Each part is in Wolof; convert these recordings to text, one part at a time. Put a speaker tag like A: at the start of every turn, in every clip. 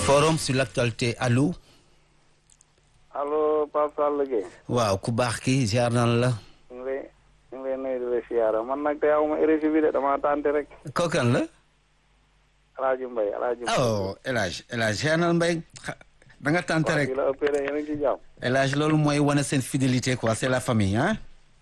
A: forum sur l'actualité allo.
B: allo Pape Sall Gueye.
A: waaw ku baax ki ziar nan la.
B: ñu ngi lay ñu ngi lay nuyu di la siyaara man nag te aw ma RFI bi de dama tànte rek.
A: kookan la.
B: El Hadj Mbaye El Hadj Mbaye.
A: oh El Hadj El Hadj ziar nan Mbaye da nga tànte
B: waaw
A: rek
B: fii la ëppee rek yéen a ngi ci jàmm.
A: El Hadj loolu mooy wane seen fidélité quoi c'est la famille ah.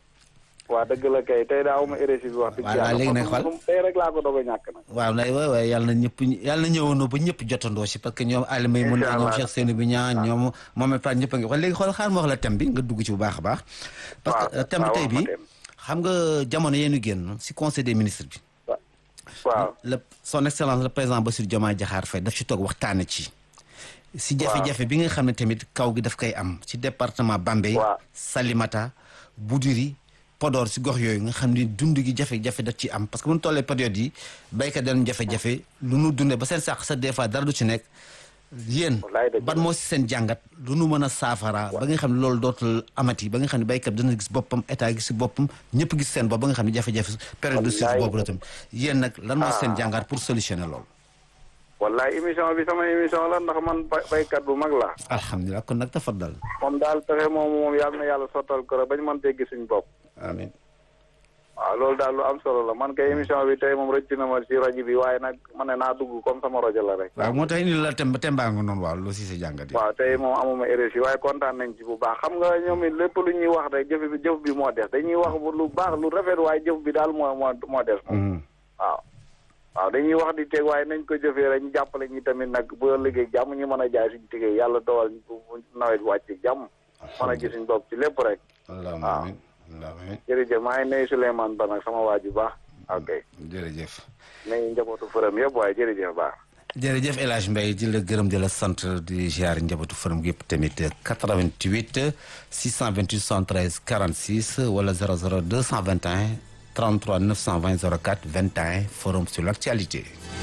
B: waa dëgg la kay tey daa aw ma RFI bi wax dëgg
A: Voilà,
B: yàlla.
A: léegi nag xool.
B: man tey rek laa ko doog a ñàkk nag.
A: waaw nay waay waay yàlla na ñëpp yàlla na ñëwandoo ba ñëpp jotandoo si parce que ñoom Alimay mun
B: Incha
A: ñoom
B: allah.
A: Cheikh Seynou bi ñaan ñoom moom it ñëpp a ngi wax léegi xool xaar ma wax la thème bi nga dugg ci bu baax a baax. parce que
B: waaw,
A: euh, thème bi
B: waaw,
A: tey
B: wax ma
A: bi
B: thème.
A: xam nga jamono yeenu génn si conseil des ministres bi.
B: waaw
A: le son excellence le président Bassirou Diomaye Diakhar Faye daf ci toog waxtaane ci. si jafe-jafe bi nga xam ne tamit kaw gi daf koy am ci département Bambey.
B: Waaw.
A: Salimata Boudiri Podor si gox yooyu nga xam ni dund gi jafe-jafe daf ci am parce que bu ñu tollee période yi béykat dañu jafe-jafe lu nu dundee ba seen sàq sa des fois dara du ci nekk. yéen
B: Wallaay dëgg
A: ban
B: la.
A: moo si seen jàngat lu nu mën a saafara ba nga xam ne loolu dootul amati ba nga xam ne béykat dana gis boppam état gis si boppam ñëpp gis seen bopp ba nga xam ne jafe-jafe période de crise
B: Wallaay.
A: boobu la tam yéen nag lan moo si seen
B: Ah.
A: jàngat pour solutionner loolu.
B: wallaay émission bi sama émission la ndax man bay- baykat bu mag laa.
A: alhamdulilah kon nag tafaddal
B: moom daal pexe moom moom yàlla na yàlla sottal ko rek bañ mën teggi suñ bopp.
A: amin
B: waaw loolu daal lu am solo la man kay émission bi tey moom rëcc na ma ci rajo bi waaye nag ma ne naa dugg comme sama rajo la rek.
A: waaw moo tax indi la tem tembaa nga noonu waaw loo si sa jàngat yi
B: waaw tey moom amuma RFI waaye kontaan nañ ci bu baax xam nga ñoom it lépp lu ñuy wax rek jëf bi jëf bi moo des dañuy wax bu lu baax lu rafet waaye jëf bi daal moo moo moo des moom.
A: Mhm.
B: waaw waaw dañuy wax di teg waaye nañ ko jëfee rek ñu jàppale ñi tamit nag bu liggéey jàmm ñu mën a jaay suñu tigee yàlla dogal ñu bu bu nawet bi wàcc jàmm. mën a gis suñu bopp ci lépp rek.
A: allahumma
B: waaw.
A: amin allahumma amin
B: jërëjëf maa ngi nuyu Souleymane Ba nag sama waa ji baax. ok
A: jërëjëf
B: nuyu njabootu fërëm yëpp waaye jërëjëf baax.
A: jërëjëf El Hadj Mbaye di la gërëm di la sant di ziar njabootu forum gi yëpp tamit 88 628 73 46 wala 00 221 33 920 04 21 forum sur l'actualité